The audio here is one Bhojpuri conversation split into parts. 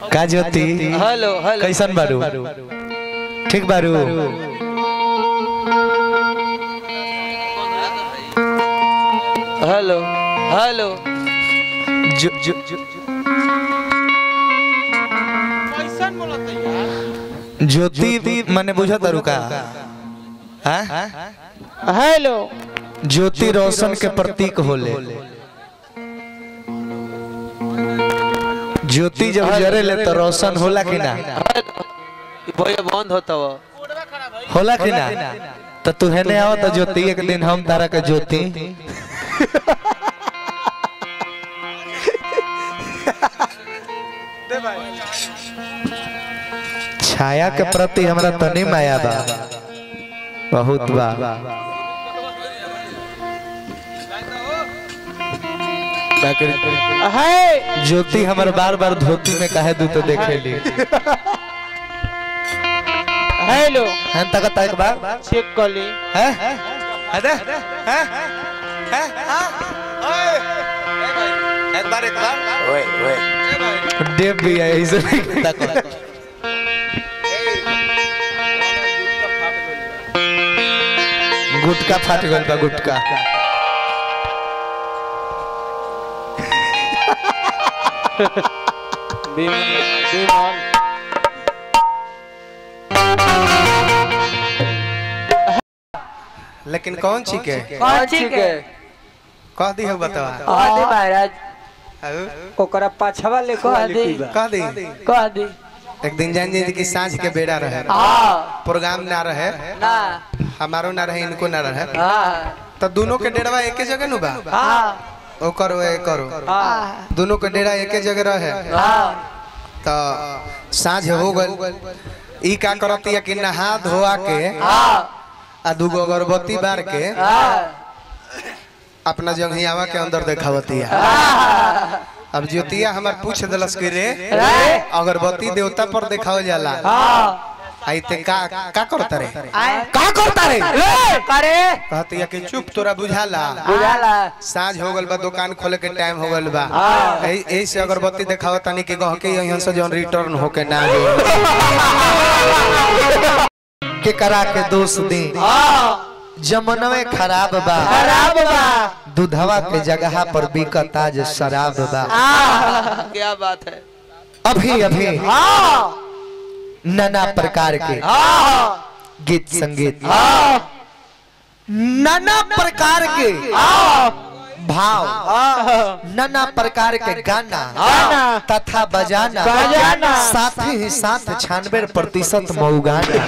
का ज्योति हेलो हेलो कैसन बारू ठीक बारू हेलो हेलो जो, जो, जो, ज्योति मने बुझा तारू का हाँ? हेलो ज्योति रोशन के प्रतीक होले ज्योति जब जरे ले तो रोशन होला कि ना भैया बंद होता वो होला कि ना तो तू हेने आओ तो ज्योति एक दिन हम तारा के ज्योति छाया के प्रति हमरा तनी माया बा बहुत बा है ज्योति हमर बार बार धोती में काहे दू तो देखेली हेलो हम तक तक बा चेक कर ली हैं अरे हैं हैं हाँ ओए एक बार एक बार ओए ओए देव भी है इसे तक गुटका फाट गल बा गुटका विमान विमान लेकिन कौन छी के कौन ठीक है कह दी हो बतावा कह दे महाराज आउ, ओकरा पाछवा ले कह दे कह दी कह दे एक दिन जान जी कि सांझ के बेड़ा रहे हाँ प्रोग्राम ना रहे ना हमारो ना रहे इनको ना रहे हाँ तो दोनों के डेढ़वा एके जगह नु बा हाँ ओ करो ए करो हाँ दोनों के डेरा एके जगह रहे हाँ तो साँझ हो गल ई का करती है कि नहा धोआ के हाँ आ दूगो अगरबत्ती बार के हाँ अपना जंघियावा के अंदर देखावती है अब ज्योतिया हमार पूछ दिलस कि रे अगरबत्ती देवता पर देखावल जाला हाँ आई ते का का करता रे आए का करता रे करे कहती है कि चुप तोरा बुझाला बुझाला साँझ हो गल बा दुकान खोले के टाइम हो गल बा हाँ। एही एही से अगरबत्ती देखावत तानी कि गह के यहाँ से जौन रिटर्न होके ना आवे के करा के दोष दी हाँ जमनवे खराब बा खराब बा दूधवा के जगह पर बिकत आज शराब बा हाँ क्या बात है अभी अभी हाँ नाना प्रकार के हाँ गीत संगीत हाँ नाना प्रकार के भाव हाँ नाना प्रकार के गाना गाना तथा बजाना बजाना। साथ ही साथ छियानवे प्रतिशत मऊगाना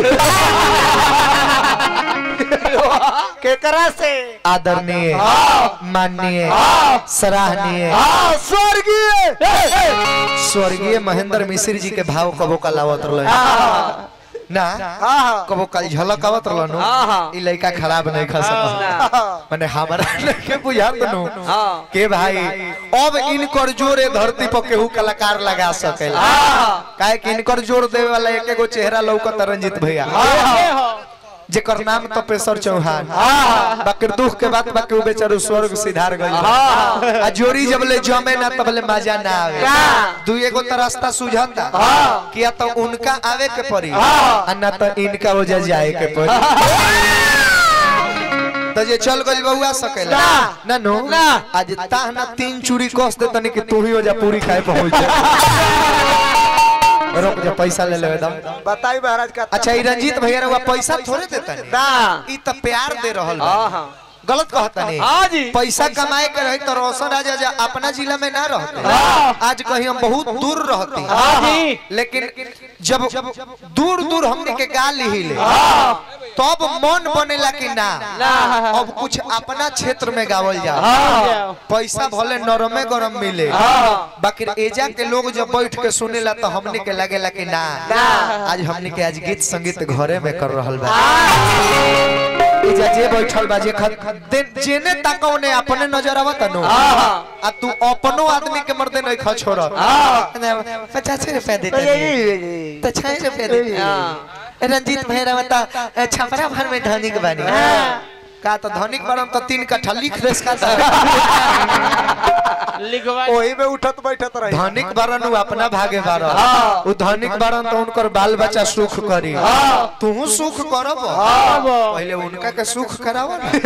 केकरा से आदरणीय माननीय सराहनीय हाँ स्वर्गीय स्वर्गीय महेंद्र मिश्र जी के भाव कबो कलावत रहले ना हाँ कबो कल झलक आवत रहलन हाँ, हाँ। ई लइका खराब नहीं खा सकत माने हमरा लइके बुझात नु हाँ के भाई अब इनकर जोरे धरती पर केहू कलाकार लगा सकेला हाँ काहे कि इनकर जोर देवे वाला एक एगो चेहरा लौकत रंजित भैया जेकर नाम तपेश्वर चौहान बाकी दुख के बात बाकी उ बेचारू स्वर्ग सिधार गई आ जोरी जब ले जमे ना तब ले मजा ना आवे का? दू एगो त रास्ता सुझता किया तो उनका आवे के पड़ी हाँ। आ ना तो इनका वजह जाए के पड़ी तो जे चल गइल बउआ सकेला ना। ना नो ना। आज ताह ना तीन चूड़ी कस दे तनी कि तू ही वजह पूरी खाए पहुंच जा रुक जा पैसा ले लेवे दम बताई महाराज का अच्छा ई रंजीत भैया रउआ पैसा थोड़े देता ना ई त प्यार दे रहल बा हाँ हाँ गलत कहता नहीं हाँ जी पैसा कमाए के रही तो रोशन राजा जा अपना जिला में ना रहते हाँ। आज कहीं हम बहुत दूर रहते हाँ जी लेकिन जब दूर दूर हमने के गाल ही ले हाँ तब मन बनेला कि ना ना। अब कुछ अपना क्षेत्र में गावल जा हाँ पैसा भले नरमे गरम मिले हाँ। बाकी एजा के लोग जब बैठ के सुनेला तो हमने के लगेला कि ना ना। आज हमने के आज गीत संगीत घरे में कर रहल बा एजा जे बैठल बा जे खद दिन जेने ताको ने अपने नजर आवत नु हाँ। आ तू अपनो आदमी के मर्दे नहीं खा छोड़ हाँ। पचास रुपया देते तो छह रुपया देते हाँ। रंजीत भैया बता छपरा भर में धनिक बानी हाँ। का तो धनिक बरम तो तीन कट्ठा लिख देस का तो। लिखवा वही में उठत बैठत रही धनिक बरन उ अपना भागे बारन उ धनिक बरन तो उनकर बाल बच्चा सुख करी तू सुख करब पहले उनका के सुख कराव ना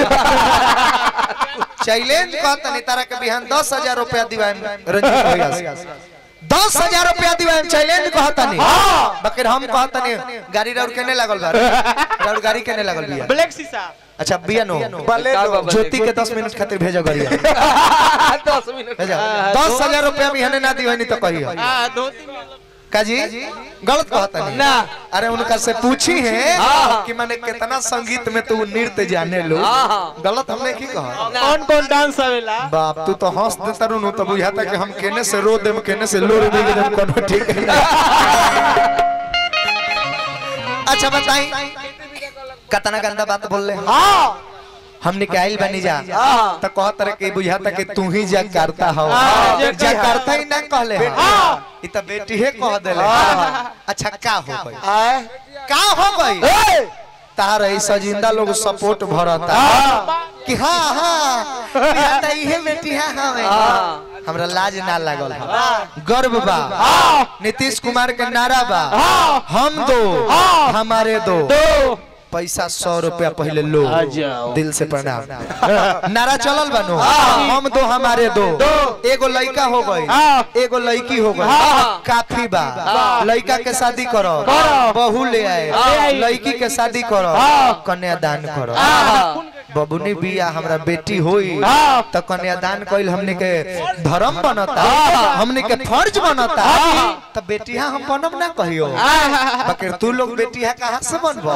चैलेंज कहतनी तारा के बिहान दस हजार रुपया दिवाएम रंजीत भैया से दस हजार रुपया दिवाएम चैलेंज कहतनी बकर हम कहतनी गाड़ी रौड़ केने लागल बा रौड़ गाड़ी केने लागल बिया ब्लैक शीशा अच्छा बिया नो बले लो। ज्योति के दस मिनट खातिर भेजो गरिया दस मिनट भेजो दस हजार रुपया बिहाने ना दिवानी तो कहियो आ धोती में काजी गलत कहता नहीं ना। अरे उनका से पूछी है कि मैंने कितना संगीत में तू नृत्य जाने लो गलत हमने की कहा कौन कौन डांस आवेला बाप तू तो हंस देता रू तो बुझाता कि हम केने से रो देम केने से लो रे देम कोनो ठीक है अच्छा बताई कितना गंदा बात बोल ले हाँ हमने के आइल बनी जा हाँ। तो कहत रहे कि बुझाता कि तू ही जा करता हो हाँ, जा जा करता ही ना कहले हाँ। ई तो बेटी है कह देले अच्छा का हो गई आए का हो गई तार ऐसा जिंदा लोग सपोर्ट भरता कि हाँ हाँ बुझाता इहे बेटी है हाँ हमरा लाज ना लागल है गर्व बा नीतीश कुमार के नारा बा हम दो हमारे दो पैसा सौ रुपया पहले लो जाओ। दिल से प्रणाम नारा चलल बनो हम दो हमारे दो एगो लड़का हो गई एगो लड़की हो गई काफी बा लड़का के शादी करो बहू ले आए लड़की के शादी करो कन्यादान करो बबुनी बिया हमरा बेटी होई तो कन्यादान कइल हमने के धर्म बनता हमने के फर्ज बनता तो बेटिया हम बनब ना कहियो बकर तू लोग बेटिया कहाँ से बनबो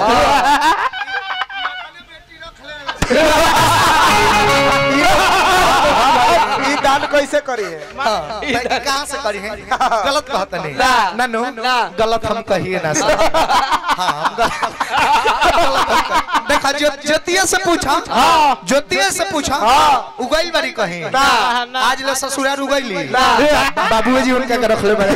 ई दान कैसे करी है हाँ, तो कहाँ से करी है गलत कहता नहीं ना नो गलत हम कहिए ना सर हाँ हम गलत गलत हम कह- देखा जो ज्योतिया से पूछा ज्योतिया से पूछा उगैल बारी कहीं आज ले ससुराल उगैली बाबू जी उनका के रख ले बारे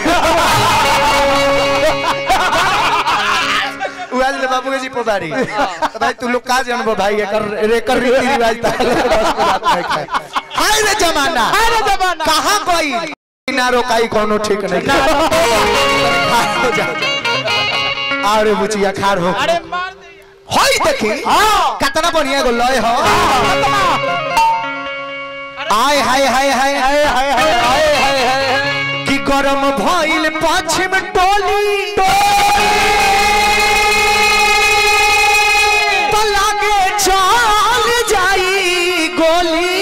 उगैल ले बाबू जी पोदारी तो भाई तू लोग का जानबो भाई एकर एकर रीति रिवाज ताले बस के बात नहीं खाए हाय रे जमाना हाय रे जमाना कहां कोई ना रोकाई कोनो ठीक नहीं खार हो जा अरे बुचिया खार हो अरे मार दे होई देखी कितना बढ़िया गो लय हो आय हाय हाय हाय हाय हाय हाय हाय हाय हाय कि गरम भइल पश्चिम टोली तो लागे चल जाई गोली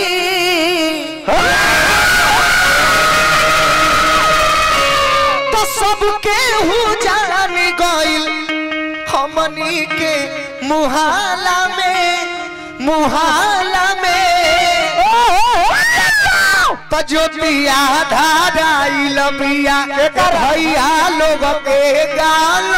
तो सबके हु जान गइल हमनी के मुहाला में मुहाला में तो ज्योतिया धाराइल बिया भैया लोग के गालो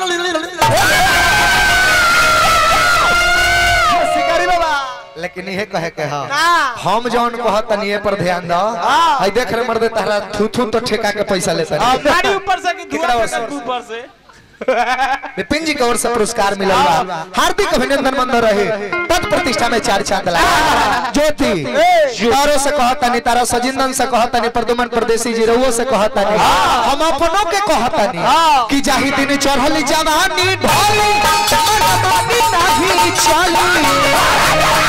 शिकारी बाबा लेकिन ये कहे के हाँ हम जौन कहतनी ये पर ध्यान दो हई देख रे मर्दे तारा थू थू तो ठेका के पैसा लेता गाड़ी ऊपर से कि कितना धुआं वर्ष? फेंकत ऊपर से विपिन जी की ओर से पुरस्कार मिलल बा हार्दिक अभिनंदन मंद रहे पद प्रतिष्ठा में चार चांद लगा ज्योति तारो से कहतनी तारा सजिंदन से कहतनी प्रदुमन परदेसी जी रउओ से कहतनी हम अपनों के कहतनी कि जाहि दिन चढ़ल जवानी ढोली मनमानी नाही चली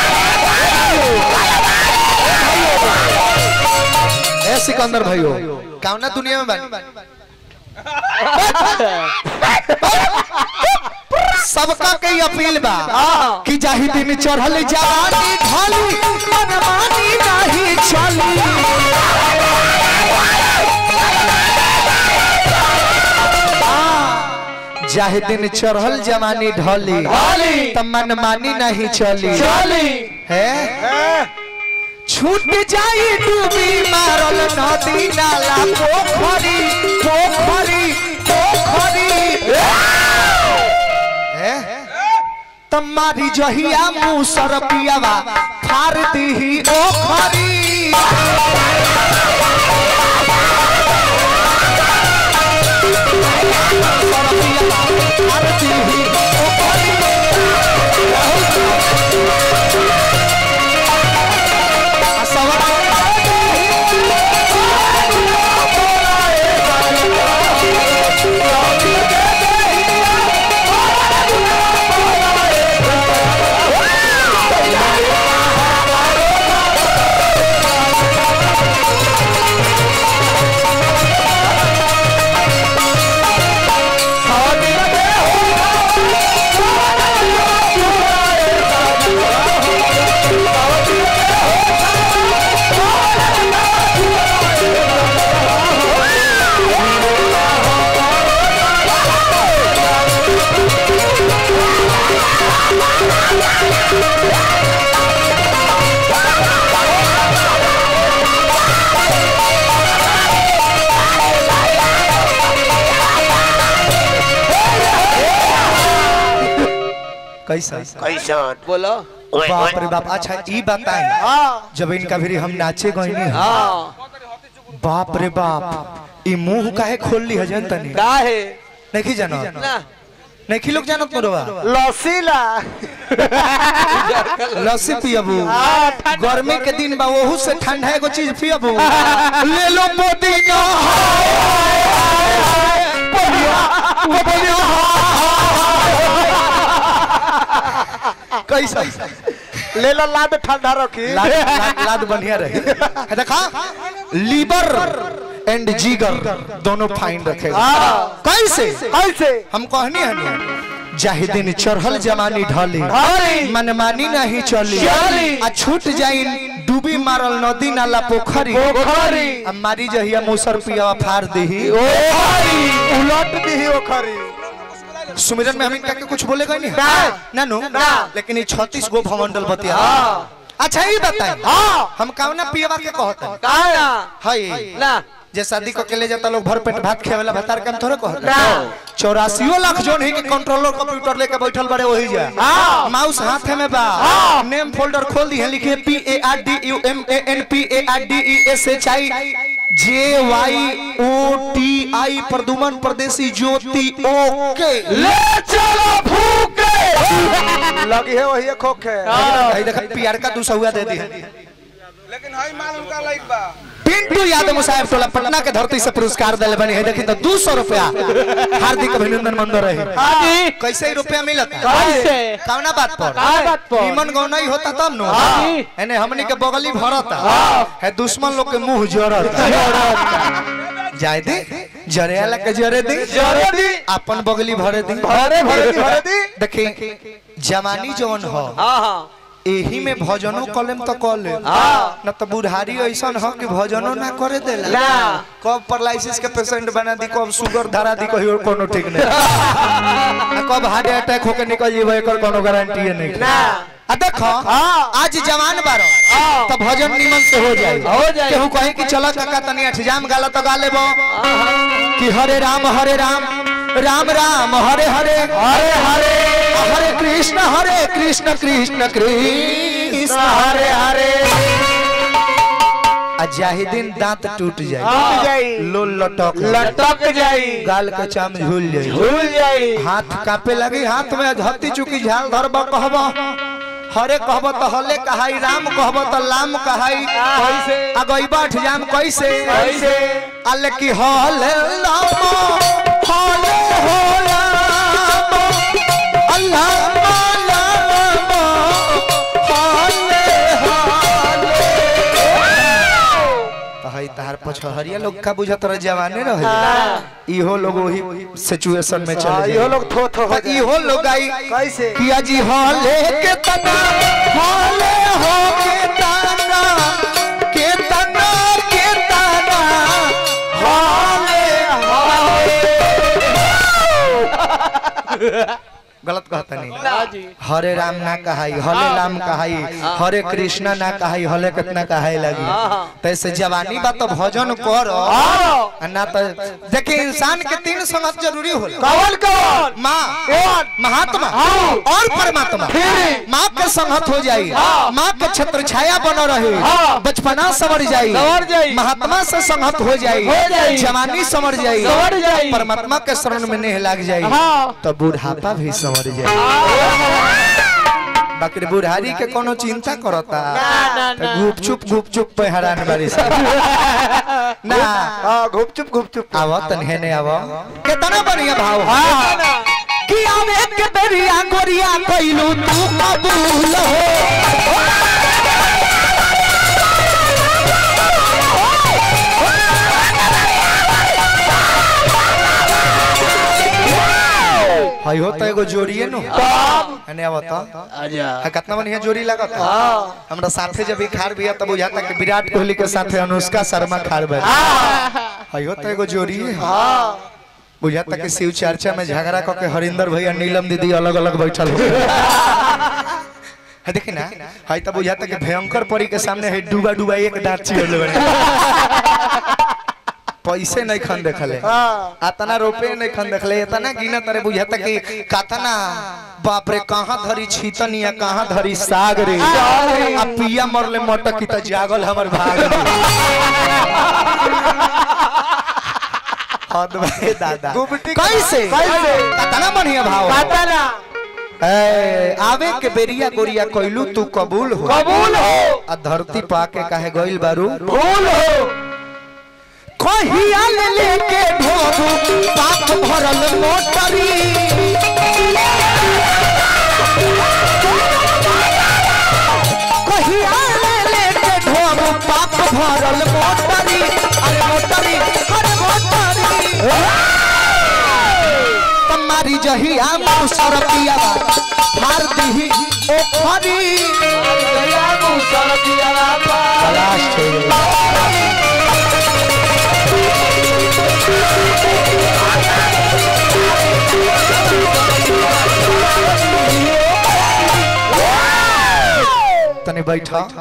ए सिकंदर भाइयों कौना दुनिया में बानी सबका के अपील बा कि जाहि दिन चढ़ल जवानी ढाली मनमानी नाही चली जाहि दिन चढ़ल जवानी ढली त मनमानी नहीं चली है छूट जाई डूबी मारल नदी नाला पोखरी पोखरी पोखरी हैं? तमारी जहिया मुँह सर पियावा फार दीही ओखरी सर पियावा फार दीही ओखरी। कैसा कैसन बोलो बाप रे बाप अच्छा ई बताई हाँ जब इनका भी हम नाचे गईनी हाँ बाप रे बाप ई मुंह काहे खोल ली हजन तनी का है नहीं जानो ना नहीं लोग जानत मोरवा लसीला लस्सी पियबू गर्मी के दिन बा ओहू से ठंडा एगो चीज पियबू ले लो पुदीना कैसा ले लो लाद ठंडा रखी लाद लाद- लाद बढ़िया रहे है देखा लीवर एंड जिगर दोनों फाइन रखेगा कैसे कैसे हम कहनी हनी जाहि दिन चढ़ल जमानी ढली ढली। मनमानी नहीं चली चली। आ छूट जाई डूबी मारल नदी नाला पोखरी पोखरी। आ मारी जहिया मुसर पिया फाड़ दही उलट दी ओ खरी सुमिरन में हम इनका के कुछ बोले नहीं ना। ना नु ना। लेकिन ये छत्तीस गो भवंडल बतिया अच्छा ये बताए हाँ। हम कावना पियवा के कहते का ना है ना जे शादी को के ले जाता लोग भर पेट भात खेवेला भतार काम थोड़े कहते ना। चौरासियो लाख जोन है कि कंट्रोलर कंप्यूटर लेके बैठल बड़े वही जा हाँ। माउस हाथ में बा हाँ। नेम फोल्डर खोल दी है लिखे P A R D U M A N P A R D E S H I J Y O T I Praduman Pardesi Jyoti ओके ले चलो फूके लगी है वही खोखे भाई देख पीआर का दू सौआ दे दी है लेकिन हई माल उनका लाइक बा पिंटू यादव साहब टोला पटना के धरती से पुरस्कार दिले बनी है देखी तो दू सौ रुपया हार्दिक अभिनंदन मंदर रहे हाजी कैसे ही रुपया मिलत कैसे कौना बात पर का बात पर निमन गौना ही होता तब नु हाँ। एने हमनी के बगली भरता है दुश्मन लोग के मुंह जरता जाय दे जरे वाला के जरे दे जरे दी अपन बगली भरे दे भरे भरे दी भरे दी देखी जवानी जवन हो हाँ हाँ एही में भजनो कलेम तो कॉल हाँ। न तो बुढ़ारी ऐसन हो कि भजनो ना करे देला ना। कब पैरालिसिस के पेशेंट बना दी कब शुगर धरा दी कहियो कोनो ठीक नहीं आ कब हार्ट अटैक होके निकल जीव एकर कोनो गारंटी नहीं ना। आ देखो हाँ। आज जवान बारो हाँ। तो भजन निमन से हो जाए हो जाए। केहू कहे कि चलो काका तनी अठजाम गाला तो गा लेबो कि हरे राम हरे राम राम राम हरे हरे हरे हरे हरे कृष्ण हरे कृष्ण कृष्ण कृष्ण हरे हरे आ जाहिदीन दांत टूट जाए टूट जाई। लोल लटक लटक जाई गाल के चाम झूल जाए भूल जाई हाथ कापे लगी हाथ में धत्ती चुकी झाल धरब कहब हरे कहब तो हले कहाई राम कहब तो लाम कहाई कैसे अगई बैठ जाम कैसे कैसे अल की हले लाम हले हो लाम अल्लाह लाम हले हले तहई तहार पछहरिया लोग का बुझत रह जवाने रहे इहो लोग वही सिचुएशन में हाँ, चले इहो जाए लोग थो थो हो तो इहो लोग आई कैसे किया जी हले के तना हले हो के तना के तना के तना हले हले गलत कहता नहीं हाजी हरे राम ना कहाई हले राम कहाई हरे कृष्णा ना कहाई हले कितना कहाई लगी तैसे जवानी बा तो भजन कर आ ना तो देखिए इंसान के तीन संगत जरूरी होला कौन कौन माँ महात्मा और परमात्मा माँ के संगत हो जाई माँ के छत्र छाया बन रहे बचपना समर जाई संवर जाई। महात्मा से संगत हो जाई हो जाई। जवानी समर जाई संवर जाई। परमात्मा के शरण में नेह लग जाई हाँ। तो बुढ़ापा भी समर जाई बाकी बुढ़ारी के कोनो चिंता करता ना, ना, तो ना। गुपचुप गुपचुप पे हैरान बारी से ना हाँ घुपचुप घुपचुप आवा तन्हे ने आवा कितना बढ़िया भाव हाँ कि आवे के दरिया गोरिया कइलू तू कबूल हो हई हो तो एगो जोड़िए नु अने आवत आजा है कितना बढ़िया जोड़ी लागत हमरा साथे जब ई खार बिया तब बुझाता कि विराट कोहली के साथे अनुष्का शर्मा खार बे हई हो तो एगो जोड़ी है बुझाता कि शिव चर्चा में झगड़ा क के हरिंदर भैया नीलम दीदी अलग अलग बैठल हो है देखी ना हई तो बुझाता कि भयंकर परी के सामने है डूबा डूबा एक दांत चिरले बने पैसे नहीं खन देखले हाँ अतना रुपए नहीं खन देखले इतना गिना तरे बुझाता कि कतना बाप रे कहाँ धरी छीतन या कहाँ धरी साग रे आ पिया मरले मटक की त जागल हमर भाग हद भाई दादा गुबटी कैसे कैसे? कतना बढ़िया भाव पता ना ए, आवे के बेरिया गोरिया कइलू तू कबूल हो कबूल हो आ धरती पाके काहे गइल बारू भूल हो कहिया ले लेके ढोबू पाप भरल मोटरी कहिया ले लेके ढोबू पाप भरल मोटरी अरे मोटरी अरे मोटरी तुम्हारी जहिया मौसर पिया मार दीही ओ खरी तलाश छोड़ तने बैठा